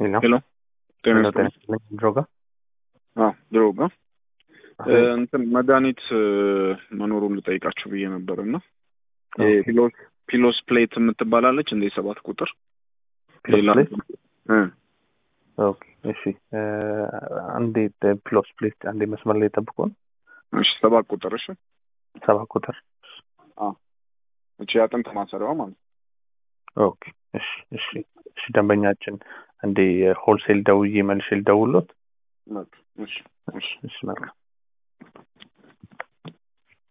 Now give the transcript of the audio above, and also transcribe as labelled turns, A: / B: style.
A: ሄሎ
B: ሄሎ ጤና
A: ሄሎ፣ ጤና
B: ይስጥልኝ።
A: ይስጥልኝ። ድሮጋ
B: አዎ ድሮ ጋር እንትን መድኃኒት መኖሩን ልጠይቃችሁ ብዬ ነበር እና ፒሎስ ፒሎስ ፕሌት የምትባላለች እንደ ሰባት ቁጥር ሌላ እ
A: ኦኬ፣ እሺ። አንዴ ፕሎስ ፕሌስ አንዴ መስመር ላይ ጠብቁን።
B: እሺ ሰባት ቁጥር እሺ
A: ሰባት ቁጥር
B: እቺ አጥንት ማሰሪያዋ ማለት ነው።
A: ኦኬ፣ እሺ፣ እሺ፣ እሺ። ደንበኛችን አንዴ ሆልሴል ደውዬ መልሼ ልደውልዎት።
B: እሺ እሺ
A: እሺ፣ መልካም